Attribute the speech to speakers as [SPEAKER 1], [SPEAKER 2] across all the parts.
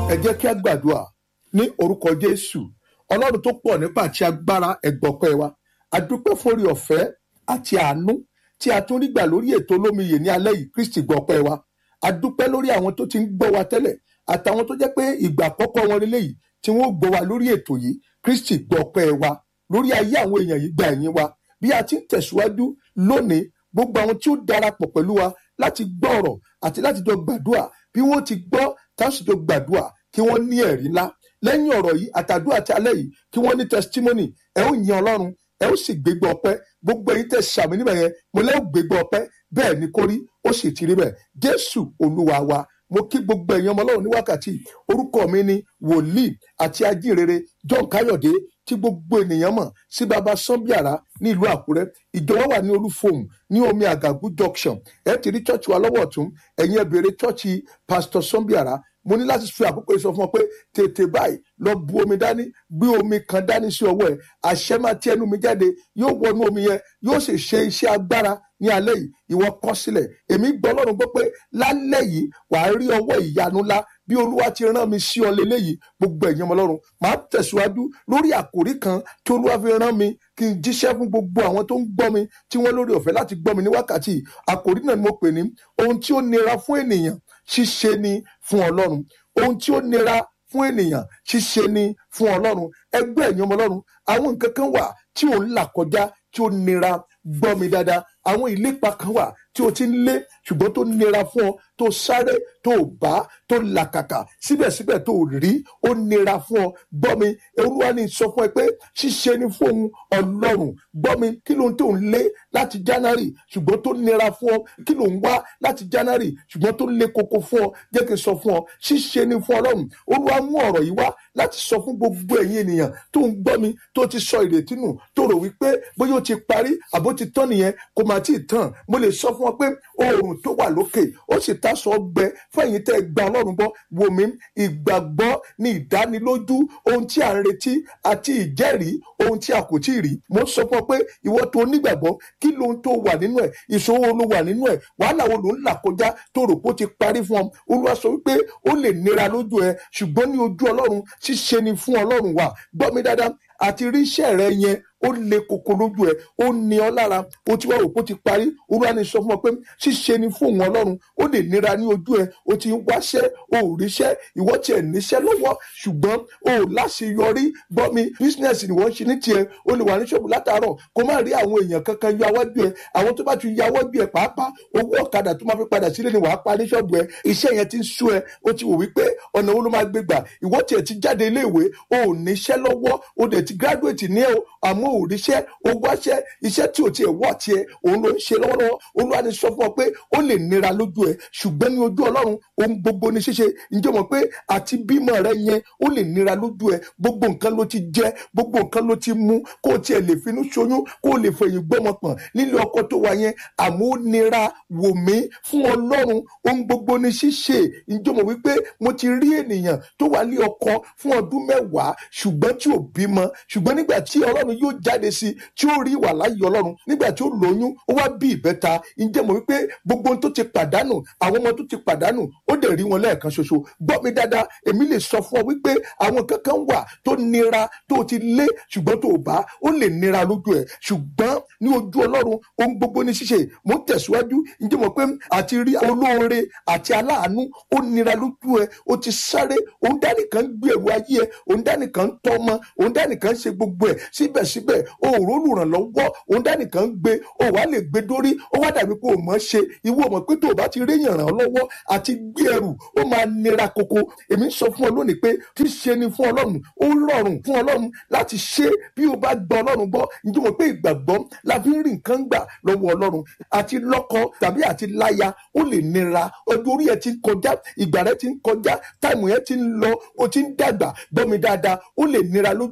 [SPEAKER 1] ẹ jẹ́ kí a gbàdúrà ní orúkọ jésù ọlọ́run tó pọ̀ nípa àti agbára ẹ̀gbọ́pẹ́ wa adúpẹ́ fórí ọ̀fẹ́ àti àánú tí a tún rí gbà lórí ètò olómiyè ní alẹ́ yìí kristi gbọ́pẹ́ wa adúpẹ́ lórí àwọn tó ti ń gbọ́ wa tẹ́lẹ̀ àtàwọn tó jẹ́ pé ìgbà àkọ́kọ́ wọn relé yìí tí wọ́n gbọ́ wa lórí ètò yìí kristi gbọ́pẹ́ wa lórí ayé àwọn èèyàn yìí gba ẹ̀yìn wa bí a ti ń tẹ̀síwájú lónìí gbogbo àwọn tí ó darapọ̀ pẹ̀lú wa láti gbọ́ ọ̀rọ̀ àti láti jọ gbàdúrà bí wọ́n ti gbọ́ táwọn jọ gbàdúrà kí wọ́n ní ẹ̀rí ńlá lẹ́yìn ọ̀rọ̀ yìí àtàdúrà àti alẹ́ yìí kí wọ́n ní testimony ẹ ó yin ọlọ́run ẹ ó sì gbégbá ọpẹ́ gbogbo èyí tẹ́ sàmì níbẹ̀ yẹn mo lẹ́ ó gbégbá ọpẹ́ bẹ́ẹ̀ ni kórí ó sì ti rí bẹ́ẹ̀ jésù olúwa wa mo kí gbogbo ẹ̀yin ọmọ ọlọ́run ní wákàtí orúkọ mi ni wòlíì àti ajínrere john káyọ̀dé tí gbogbo ènìyàn mọ̀ sí baba sanbiara ní ìlú àkúrẹ́ ìjọba wà ní olúfòmù ní omi àgàgù junction ẹ ti rí chọ́ọ̀chì wa lọ́wọ́ ọ̀tún ẹ̀yin ẹ bèrè chọ́ọ̀chì pastor sanbiara mo ní láti fi àkókò yìí sọ fún ọ pé tètè báyìí lọ bu omi dání gbé omi kan dání sí ọwọ́ ẹ àṣẹ máa tí ẹnu mi jáde yóò wọnú omi yẹn yóò sì ṣe iṣẹ́ agbára ní alẹ́ yìí ìwọ kọ sílẹ̀ èmi gbọ́ lọ́rùn gbọ́ pé lálẹ́ yìí wàá rí ọwọ́ ìyanu ńlá bí olúwa ti rán mi sí ọ lélẹ́yìí gbogbo ẹ̀yin ọmọ ọlọ́run màá tẹ̀síwájú lórí àkòrí kan tí olúwa fi rán mi kí n jíṣẹ́ fún gbogbo àwọn tó ń gbọ́ mi tí wọ́n lórí ọ̀fẹ́ láti gbọ́ mi ní wákàtí àkòrí náà ni mo pè ní ohun tí ó nira fún ènìyàn ṣíṣe ni fún ọlọ́run ohun tí ó nira fún ènìyàn ṣíṣe ni fún ọlọ́run ẹgbẹ́ ẹ̀yin ọmọ ọlọ́run àwọn nǹkan kan wà tí ò ń là kọjá tí ó nira gbọ́ mi dáadáa àwọn ìlépa kan wà tí o ti ń lé ṣùgbọ́n tó nira fún ọ tó sáré tó bá tó làkàkà síbẹ̀síbẹ̀ tó rí ó nira fún ọ gbọ́ mi olúwa ní sọ fún ẹ pé ṣíṣe ni fún òun ọlọ́run gbọ́ mi kí ló ń tó ń lé láti january ṣùgbọ́n tó nira fún ọ kí ló ń wá láti january ṣùgbọ́n tó lé koko fún ọ jẹ́ kí n sọ fún ọ ṣíṣe ni fún ọlọ́run olúwa mú ọ̀rọ̀ yìí wá láti sọ fún gbogbo ẹ̀yin ènìyàn tó ń gbọ́ mi tó ti sọ ìrètí nù tó rò wípé bóyá ó ti parí àbó ti tán nìyẹn kò má tí ì tán mo lè sọ fún ọ pé oòrùn tó wà lókè ó sì taṣọ ọgbẹ fún ẹ̀yin tẹ́ ẹ gba ọlọ́run gbọ́ wò mí ìgbàgbọ́ ní ìdánilójú ohun tí à ń retí àti ìjẹ́rìí ohun tí a kò tí ì rí mo sọ fún ọ pé ìwọ tó nígbàgbọ́ kí lohun tó wà nínú ẹ̀ ìṣòro ló wà nínú ẹ̀ wàhálà wo ló ń là kọjá tó rò pé ó ti parí fún ọ olúwa sọ wípé ó lè nira lójú ẹ ṣùgbọ́n ní ojú ọlọ́run ṣíṣe ni fún ọlọ́run wà gbọ́ mi dáadáa àti rí iṣẹ́ rẹ yẹn ó le koko lójú ẹ ó ní ọ lára ó ti wá rò pé ó ti parí olúwa ni sọ fún ọ pé ṣíṣe ni fún òun ọlọ́run ó lè nira ní ojú ẹ ó ti ń wáṣẹ́ ó ò ríṣẹ́ ìwọ tiẹ̀ níṣẹ́ lọ́wọ́ ṣùgbọ́n ó ò láṣeyọrí gbọ́ mi bísínẹ́sì ni wọ́n ń ṣe ní tiẹ̀ ó lè wà ní ṣọ́ọ̀bù látàárọ̀ kó má rí àwọn èèyàn kankan yọ awájú ẹ àwọn tó bá ti yọ awájú ẹ pàápàá owó ọ̀kadà tó máa fi padà sílé ni wàá pa ní ṣọ́ọ̀bù ẹ iṣẹ́ yẹn ti ń sú ẹ ó ti wò wípé ọ̀nà wo ló máa gbé gbà ìwọ tiẹ̀ ti jáde iléèwé ó ò níṣẹ́ lọ́wọ́ ó dẹ̀ ti gíráduwétì ní ẹ àmọ́ ò ríṣẹ́ ó wáṣẹ́ iṣẹ́ tí ò tiẹ̀ wọ̀ tiẹ̀ òun ló ń ṣe lọ́wọ́lọ́wọ́ olúwa ni sọ fún ọ pé ó lè nira lójú ẹ ṣùgbọ́n ní ojú ọlọ́run ohun gbogbo ní ṣíṣe ǹjẹ́ mọ̀ pé àti bímọ rẹ yẹn ó lè nira lójú ẹ gbogbo nǹkan ló ti jẹ gbogbo nǹkan ló ti mú kó o tiẹ̀ lè finú ṣoyún kó o lè fẹ̀yìn gbọ́mọ pọ̀n nílé ọkọ tó wà yẹn àmọ́ ó nira wò mí fún ọlọ́run ohun gbogbo ní ṣíṣe ǹjẹ́ mọ̀ wípé mo ti rí ènìyàn tó wà ní ọkọ fún ọdún mẹ́wàá ṣùgbọ́n tí ò bímọ ṣùgbọ́n nígbà tí ọlọ́run yóò jáde sí tí ó rí ìwà láyé ọlọ́run nígbà tí ó lóyún ó wá bí ìbẹ́ta ǹjẹ́ mọ̀ wípé gbogbo ohun tó ti pàdánù àwọn ọmọ tó ti pàdánù ó dẹ̀ rí wọn lẹ́ẹ̀kan ṣoṣo gbọ́ mi dáadáa èmi lè sọ fún ọ wípé àwọn kankan wà tó nira tó ti lé ṣùgbọ́n tó bá ó lè nira lójú ẹ̀ ṣùgbọ́n ní ojú ọlọ́run ohun gbogbo ní ṣíṣe mo ń tẹ̀síwájú ǹjẹ́ mọ̀ pé àti rí olóore àti aláàánú ó nira lójú ẹ̀ ó ti sáré òun dánìkan gbé ẹrù ayé ẹ̀ òun dánìkan tọ́ ọmọ òun dánìkan ṣe gbogbo ẹ̀ síbẹ̀síbẹ̀ òòrùn olùrànlọ́wọ́ òun dánìkan gbé ó wàá lè gbé dórí ó wá dàbí pé o mọ̀ ṣe ìwọ mọ̀ pé tó o bá ti réyàn ràn ọ́ lọ́wọ́ àti gbé ẹrù ó máa nira koko èmi sọ fún ọ lónìí pé tí ṣe ni fún ọlọ́run ó rọrùn fún ọlọ́run láti ṣe bí o bá gbọ́ ọlọ́run gbọ́ ǹjẹ́ mọ̀ pé ìgbàgbọ́ la fi ń rí nǹkan gbà lọ́wọ́ ọlọ́run àti lọ́kọ tàbí àti láya ó lè nira ọjọ́ orí ẹ ti ń kọjá ìgbà rẹ ti ń kọjá táìmù yẹn ti ń lọ o ti ń dàgbà gbọ́ mi dáadáa ó lè nira lójú ẹ pé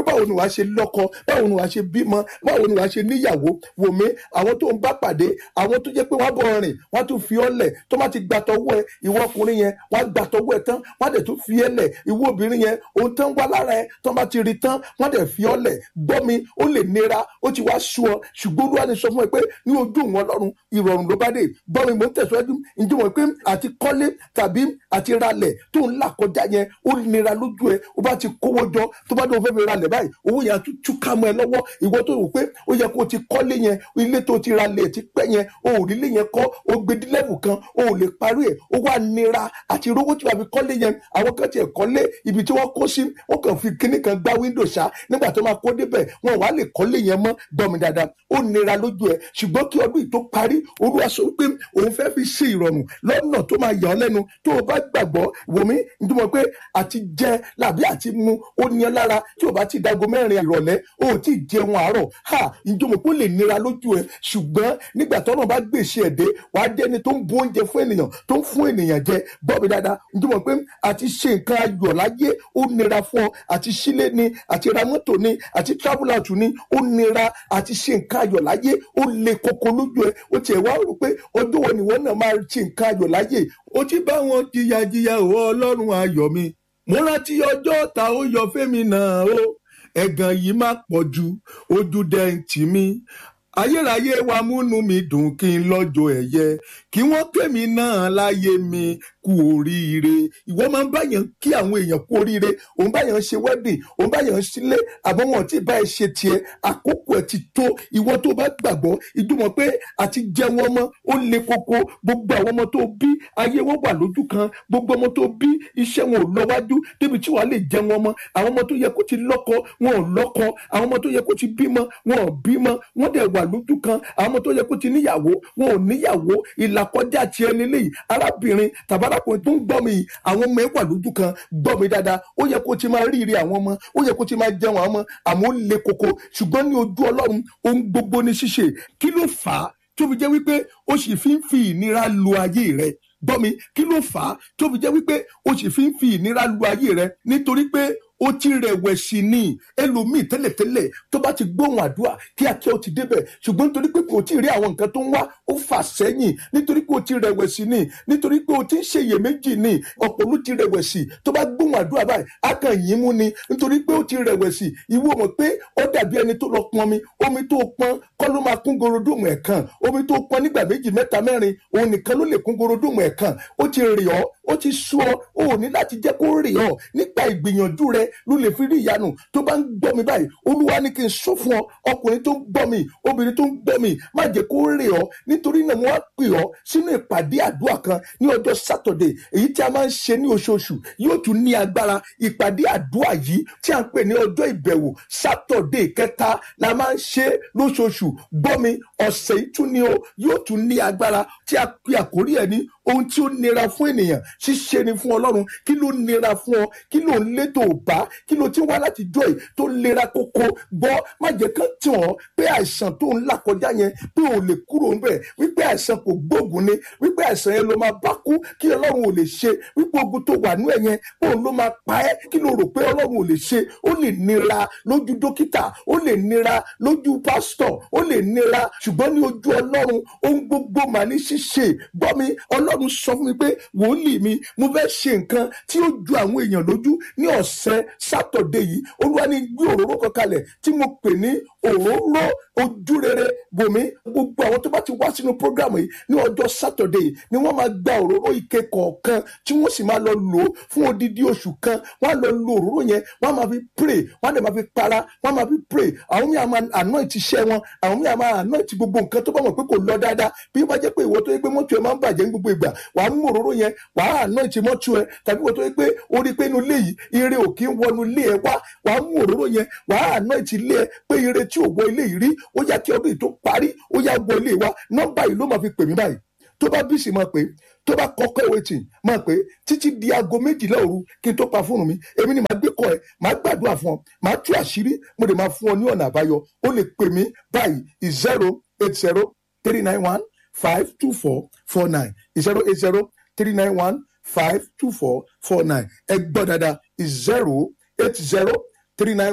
[SPEAKER 1] pé báwo ni wàá ṣe lọ́kọ báwo ni wàá ṣe bímọ báwo ni wàá ṣe níyàwó wò mí àwọn tó ń bá pàdé àwọn tó jẹ́ pé wọ́n bọ̀ rìn wọ́n tún fi ọ́ lẹ̀ tó má ti gbà tọwọ́ ẹ ìwọ ọkùnrin yẹn wọ́n á gbà tọwọ́ ẹ tán wọ́n á dẹ̀ tún fi ẹ́ lẹ̀ ìwọ obìnrin yẹn ohun tán wá lára ẹ tó má ti rí tán wọ́n á dẹ̀ fi ọ́ lẹ̀ gbọ́ mi ó lè nira ó ti wá sú ọ ṣùgbọ́n olúwa ni sọ fún ẹ pé ní ojú wọn lọ́run ìrọ̀rùn ló bá dé gbọ́ mi mò ń tẹ̀síwájú ǹjẹ́ mọ̀ pé àti kọ́lé tàbí àti ralẹ̀ tó ń là kọjá yẹn ó nira lójú ẹ ó bá ti kówó jọ tó bá dé o fẹ́ fi ralẹ̀ báyìí owó yẹn á tún túká mọ́ ẹ lọ́wọ́ ìwọ tó rò pé ó yẹ kó o ti kọ́lé yẹn ilé tó ti ralẹ̀ ti pẹ́ yẹn o ò rí ilé yẹn kọ́ o gbé dílẹ́bù kan o ò lè parí ẹ̀ ó wá nira àti rówó tí wàá fi kọ́lé yẹn àwọn kan tiẹ̀ kọ́lé ibi tí wọ́n kó sí wọ́n kàn fi kíní kan gbá wíńdò ṣá nígbà tó máa kó débẹ̀ wọn wàá lè kọ́lé yẹn mọ́ gbọ́mi dáadáa ó nira lójú ẹ ṣùgbọ́n kí ọdún yìí tó parí olúwa sọ pé òun fẹ́ fi ṣe ìrọ̀rùn lọ́nà tó máa yà ọ́ lẹ́nu tó o bá gbàgbọ́ wò mí nítorí pé àti jẹ làbí àti mu ó ní ẹ lára tí o bá ti dago mẹ́rin ìrọ̀lẹ́ o ò tí ì jẹun àárọ̀ ha ìjọmọ̀ pé ó lè nira lójú ẹ ṣùgbọ́n nígbà tọ́nà bá gbèsè ẹ̀dẹ́ wàá jẹ́ ẹni tó ń bu oúnjẹ fún ènìyàn tó ń fún ènìyàn jẹ bọ́ọ̀bì dáadáa ìjọmọ̀ pé àti ṣe nǹkan ayọ̀ láyé ó nira fún ọ àti sílé ni àti ra mọ́tò ni àti travel out ni ó nira àti ṣe nǹkan ayọ̀ láyé ó le koko lójú ẹ ó tiẹ̀ wá rò pé ọjọ́ wo ni wọ́n náà máa ṣe nǹkan ayọ̀ láyé ó ti bá wọn jìyàjìyà òwò ọlọ́run ayọ̀ mi mo rántí ọjọ́ ta ó yọ fẹ́mi náà o ẹ̀gàn yìí má pọ̀ ju ojú dẹ́ǹtì mi ayérayé wa múnú mi dùn kí n lọ́jọ́ ẹ̀yẹ kí wọ́n kémi náà láyé mi kú oríire ìwọ máa ń báyàn kí àwọn èèyàn kú oríire òun báyàn ṣe wedding òun báyàn sílé àbọ̀ wọn tí bá ẹ ṣe tiẹ̀ àkókò ẹ ti tó ìwọ tó bá gbàgbọ́ ìdúmọ̀ pé àti jẹun ọmọ ó le koko gbogbo àwọn ọmọ tó bí ayé wọn wà lójú kan gbogbo ọmọ tó bí iṣẹ́ wọn ò lọ wájú débi tí wàá lè jẹun ọmọ àwọn ọmọ tó yẹ kó ti lọ́kọ wọn ò lọ́kọ àwọn ọmọ tó yẹ kó ti bímọ wọn ò bímọ wọn dẹ̀ wà lójú kan àwọn ọmọ tó yẹ kó ti níyàwó wọn ò níyàwó ìlàkọjá tiẹ̀ lélẹ́yìí arábìnrin tàbá arákùnrin tó ń gbọ́ mi yìí àwọn ọmọ ẹ wà lójú kan gbọ́ mi dáadáa ó yẹ kó ti máa ríire àwọn ọmọ ó yẹ kó ti máa jẹun àwọn ọmọ àmọ́ ó le koko ṣùgbọ́n ní ojú ọlọ́run ohun gbogbo ní ṣíṣe kí ló fà á tó fi jẹ́ wípé ó sì fi ń fi ìnira lu ayé rẹ gbọ́ mi kí ló fà á tó fi jẹ́ wípé ó sì fi ń fi ìnira lu ayé rẹ nítorí pé ó ti rẹ̀wẹ̀sì ní ẹlòmíì tẹ́lẹ̀tẹ́lẹ̀ tó bá ti gbóhùn àdúrà kíákíá ó ti débẹ̀ ṣùgbọ́n nítorí pé kò tí ì rí àwọn nǹkan tó ń wá ó fà sẹ́yìn nítorí pé ó ti rẹ̀wẹ̀sì ní nítorí pé ó ti ń ṣèyèméjì ní ọ̀pọ̀ ló ti rẹ̀wẹ̀sì tó bá gbóhùn àdúrà báyìí á kàn yín mú ni nítorí pé ó ti rẹ̀wẹ̀sì ìwọ mọ̀ pé ó dàbí ẹni tó lọ pọn mi omi tó pọn kọ́ ló máa kún gorodóòmù ẹ̀kan omi tó pọn nígbà méjì mẹ́ta mẹ́rin òun nìkan ló lè kún gorodóòmù ẹ̀kan ó ti rì ọ́ ó ti sú ọ ó ò ní láti jẹ́ kó rì ọ́ nígbà ìgbìyànjú rẹ ló lè fi rí ìyanu tó bá ń gbọ́ mi báyìí olúwa ní kí n sọ fún ọ ọkùnrin tó ń gbọ́ mi obìnrin tó ń gbọ́ mi má jẹ́ kó rè ọ́ nítorí náà mo wá pè ọ́ sínú ìpàdé àdúrà kan ní ọjọ́ sátọ̀dẹ̀ èyí tí a máa ń ṣe ní oṣooṣù yóò tún ní agbára ìpàdé àdúrà yìí tí a ń pè ní ọjọ́ ìbẹ̀wò sátọ̀dẹ̀ kẹta la máa ń ṣe lóṣooṣù gbọ́ mi ọ̀sẹ̀ yìí tún ni o yóò tún ní agbára tí a pè àkórí ẹ̀ ní ohun tí ó nira fún ènìyàn ṣíṣe ni fún ọlọ́run kí ló nira fún ọ kí ló ń létò bá kí ló ti wá láti jọ ẹ̀ tó lera kókó gbọ́ má jẹ́ kán tàn ọ́ pé àìsàn tó ń là kọjá yẹn pé ò lè kúrò ńbẹ̀ wípé àìsàn kò gbóògùn ni wípé àìsàn yẹn ló máa bá kú kí ọlọ́run ò lè ṣe wípé ogun tó wà nú ẹ̀ yẹn pé òun ló máa pa ẹ́ kí ló rò pé ọlọ́run ò lè ṣe ó lè nira lójú dókítà ó lè nira lójú pásítọ̀ ó lè nira ṣùgbọ́n ní ojú ọlọ́run ohun gbogbo mà ní ṣíṣe gbọ́ mi ọlọ́run sọ fún mi pé wòlíì mi mo fẹ́ ṣe nǹkan tí ó ju àwọn èèyàn lójú ní ọ̀sẹ̀ sátọ̀dé yìí olúwa ní gbé òróró kan kalẹ̀ tí mo pè ní òróró ojú rere bòmí gbogbo àwọn tó bá ti wá sínú prógrámù yìí ní ọjọ́ sátọ̀dé yìí ni wọ́n máa gba òróró ike kọ̀ọ̀kan tí wọ́n sì máa lọ lò ó fún odidi oṣù kan wọ́n á lọ lo òróró yẹn wọ́n á máa fi pray wọ́n á dẹ̀ máa fi para wọ́n á máa fi pray àwọn míì á máa anoint iṣẹ́ wọn àwọn míì á máa anoint gbogbo nǹkan tó bá mọ̀ pé kò lọ dáadáa bí wọ́n bá jẹ́ pé ìwọ tó yẹ pé mọ́tò ẹ̀ máa ń bàjẹ́ ní gbogbo ìgbà wàá mú òróró yẹn wàá anoint mọ́tò ẹ̀ tàbí ìwọ tó yẹ pé ó rí pé inú ilé yìí ire ò kí ń wọnú ilé ẹ wá wàá mú òróró yẹn wàá anoint ilé ẹ pé ire tí ò wọ ilé yìí rí ó yá kí ọdún yìí tó parí ó yá wọ ilé wa nọ́mbà yìí ló máa fi pè mí báyìí tó bá bí sì máa pè tó bá kọ́kọ́ ìwé tì máa pè títí di aago méjìlá òru kí n tó pa fóònù mi èmi ni màá gbé kọ ẹ màá gbàdúrà fún ọ màá tú àṣírí mo lè máa fún ọ ní ọ̀nà àbáyọ ó lè pè mí báyìí zero eight zero three nine one five two four four nine zero eight zero three nine one five two four four nine ẹ gbọ́ dáadáa zero eight zero three nine one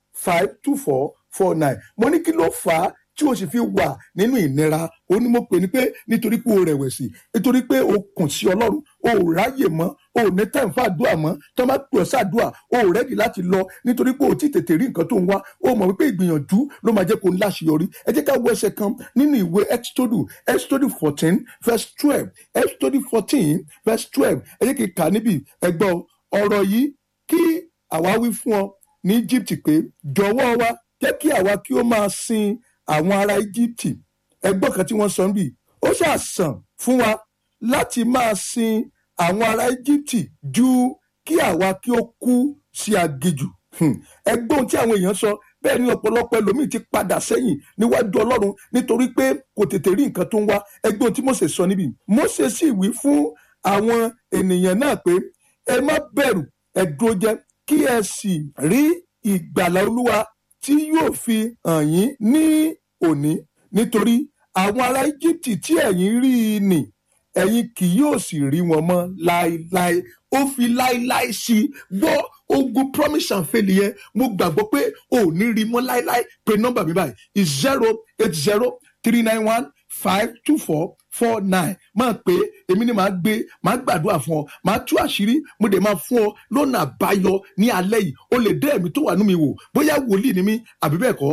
[SPEAKER 1] five two four four nine mo ní kí ló fà á tí o sì fi wà nínú ìnira ó ní mo pè ní pé nítorí pé o rẹ̀wẹ̀sì nítorí pé o kùn sí ọlọ́run o ò ráyè mọ́ o ò ní time fún àdúrà mọ́ tó máa pè ọ́ sàdúrà o ò rẹ́dì láti lọ nítorí pé o ti tètè rí nǹkan tó ń wá o mọ̀ wípé ìgbìyànjú ló máa jẹ́ kó ń láṣeyọrí ẹ jẹ́ ká wo ẹsẹ̀ kan nínú ìwé exodus exodus fourteen verse twelve exodus fourteen verse twelve ẹ jẹ́ kí n kà níbi ẹgbọ́n ọ̀rọ̀ yìí kí àwa wí fún ọ ní egypt pé jọ̀wọ́ wa jẹ́ kí àwa kí ó máa sin àwọn ará egypt ẹgbọ́n kan tí wọ́n sọ níbí ó ṣàṣàn fún wa láti máa sin àwọn ará egypt ju kí àwa kí ó kú sí aginjù ẹgbọ́n tí àwọn èèyàn sọ bẹ́ẹ̀ ni ọ̀pọ̀lọpọ̀ ẹlòmíì ti padà sẹ́yìn níwájú ọlọ́run nítorí pé kò tètè rí nǹkan tó ń wá ẹgbọ́n tí Mósè sọ níbí Mósè sì wí fún àwọn ènìyàn náà pé ẹ má bẹ̀rù ẹ dúró jẹ́ kí ẹ sì rí ìgbàlà olúwa tí yóò fi hàn yín ní òní nítorí àwọn ará íjíbítì tí ẹ̀yin rí i nì ẹ̀yin kì yóò sì rí wọn mọ́ láéláé ó fi láéláé sí i gbọ́ ogun promise and fail yẹn mo gbàgbọ́ pé ò ní rí mọ́ láéláé pé nọ́mbà mi báyìí zero eight zero three nine one five two four four nine máa pé èmi ni màá gbé màá gbàdúrà fún ọ màá tú àṣírí mo dẹ̀ máa fún ọ lọ́nà àbáyọ ní alẹ́ yìí o lè dé ẹ̀mí tó wà nú mi wò bóyá wòlíì ni mí àbí bẹ́ẹ̀ kọ́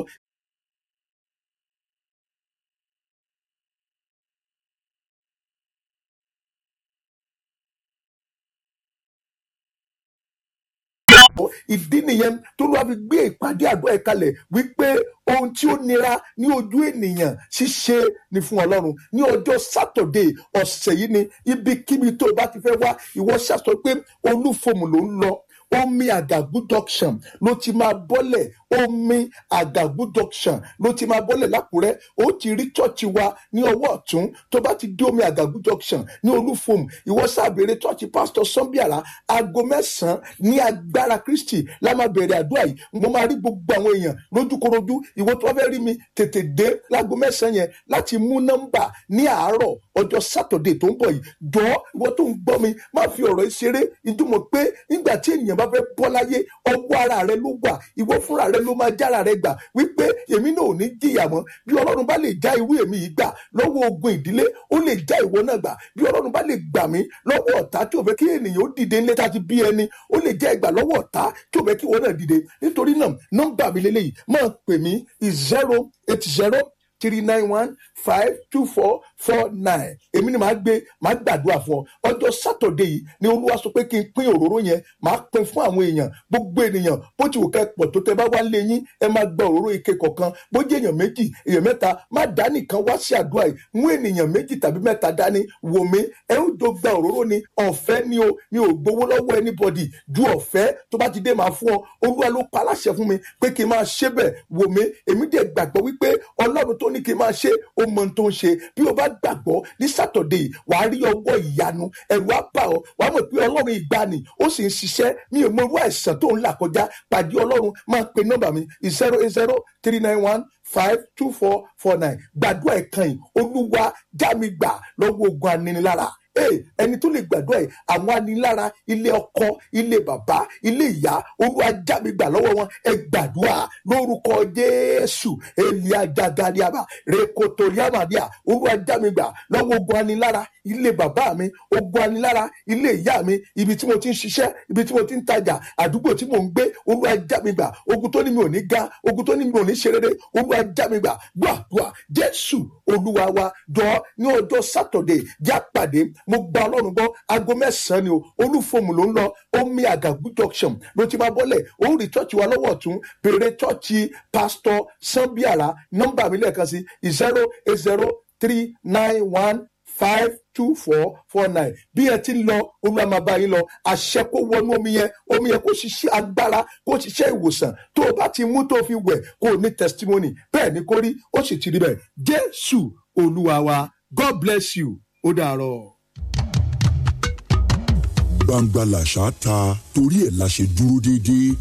[SPEAKER 1] ìdí nìyẹn tó ló wá fi gbé ìpàdé àdúrà ẹ̀ kalẹ̀ wípé ohun tí ó nira ní ojú ènìyàn ṣíṣe ni fún ọlọ́run ní ọjọ́ sátọ̀dé ọ̀sẹ̀ yìí ni ibikíbi tó o bá ti fẹ́ wá ìwọ ṣàṣọ pé olúfòmù ló ń lọ omi àgàgù junction ló ti máa bọ́lẹ̀ omi àgàgù junction ló ti máa bọ́lẹ̀ lákùrẹ́ ó ti rí chọ́ọ̀chì wa ní ọwọ́ ọ̀tún tó bá ti dé omi àgàgù junction ní olúfòmù ìwọ sábẹ̀rẹ̀ chọ́ọ̀chì pásítọ̀ sọ́nbíàrà aago mẹ́sàn-án ní agbára kristi la máa bẹ̀rẹ̀ àdúrà yìí mo máa rí gbogbo àwọn èèyàn lójúkorojú ìwọ tó bá fẹ́ rí mi tètè dé láago mẹ́sàn-án yẹn láti mú nọ́mbà ní àárọ̀ ọjọ́ sátọ̀dé tó ń bọ̀ yìí jọ ìwọ tó ń gbọ́ mi má fi ọ̀rọ̀ yìí ṣeré ìdúmọ̀ pé nígbà tí ènìyàn bá fẹ́ bọ́ láyé ọwọ́ ara rẹ ló wà ìwọ fúnra rẹ ló máa jára rẹ gbà wípé èmi náà ò ní jìyà mọ́ bí ọlọ́run bá lè já irú èmi yìí gbà lọ́wọ́ ogun ìdílé ó lè já ìwọ náà gbà bí ọlọ́run bá lè gbà mí lọ́wọ́ ọ̀tá tí ò fẹ́ kí ènìyàn ó dìde nílé táti bí ẹni ó lè já ìgbà lọ́wọ́ ọ̀tá tí ò fẹ́ kí ìwọ náà dìde nítorí náà nọ́mbà mi lélẹ́yìí máa pè mí zero eight zero three nine one five two four four nine èmi ni màá gbé màá gbàdúrà fún ọ ọjọ́ sátọ̀dé yìí ni olúwa sọ pé kí n pín òróró yẹn màá pín fún àwọn èèyàn gbogbo ènìyàn bó ti wù ká pọ̀ tó tẹ bá wá lé yín ẹ máa gba òróró ike kọ̀ọ̀kan bó jẹ́ èèyàn méjì èèyàn mẹ́ta má dá nìkan wá sí àdúrà yìí mú ènìyàn méjì tàbí mẹ́ta dání wò mí ẹ ń jọ gba òróró ni ọ̀fẹ́ ni o mi ò gbowó lọ́wọ́ anybody ju ọ̀fẹ́ tó bá ti dé máa fún ọ olúwa ló pa aláṣẹ fún mi pé kí n máa ṣe bẹ́ẹ̀ wò mí èmi dẹ̀ gbàgbọ́ wípé ọlọ́run tó ní kí n máa ṣe ó mọ ohun tó ń ṣe bí o bá gbàgbọ́ ní sátọ̀dé yìí wàá rí ọwọ́ ìyanu ẹ̀rù á bà ọ́ wàá mọ̀ pé ọlọ́run ìgbani ó sì ń ṣiṣẹ́ mi ò mọ irú àìsàn tó ń là kọjá pàdé ọlọ́run máa pe nọ́mbà mi zero eight zero three nine one five two four four nine gbàdúrà ẹ̀kan yìí olúwa já mi gbà lọ́wọ́ ogun aninilára ee ẹni tó lè gbàdúrà yìí àwọn anilára ilé ọkọ ilé bàbá ilé ìyá olúwa já mi gbà lọ́wọ́ wọn ẹ gbàdúrà lórúkọ jésù elia jagadiaba rekotoriamadia olúwa já mi gbà lọ́wọ́ ogun anilára ilé bàbá mi ogun anilára ilé ìyá mi ibi tí mo ti ń ṣiṣẹ́ ibi tí mo ti ń tajà àdúgbò tí mo ń gbé olúwa já mi gbà ogun tó ní mi ò ní ga ogun tó ní mi ò ní ṣe rere olúwa já mi gbà gbàdúrà jésù olúwa wa jọ ní ọjọ́ sátọ̀dẹ̀ já pàdé mo gba ọlọ́run gbọ́ aago mẹ́sàn-án ni o olúfòmù ló ń lọ omi àgàgù junction ló ti máa bọ́lẹ̀ ó rí chọ́ọ̀chì wa lọ́wọ́ ọ̀tún bèrè chọ́ọ̀chì pásítọ̀ sanbiara nọ́mbà mi lẹ́ẹ̀kan sí zero eight zero three nine one five two four four nine bí ẹ ti ń lọ olúwa máa bá yín lọ àṣẹ kó wọnú omi yẹn omi yẹn kó ṣiṣẹ́ agbára kó ṣiṣẹ́ ìwòsàn tó o bá ti mú tó o fi wẹ̀ kó o ní testimony bẹ́ẹ̀ ni kó rí ó sì ti rí bẹ́ẹ̀ jésù olúwa wa god bless you ó dàárọ̀
[SPEAKER 2] gbangba làṣà ta torí ẹ̀ la ṣe dúró déédéé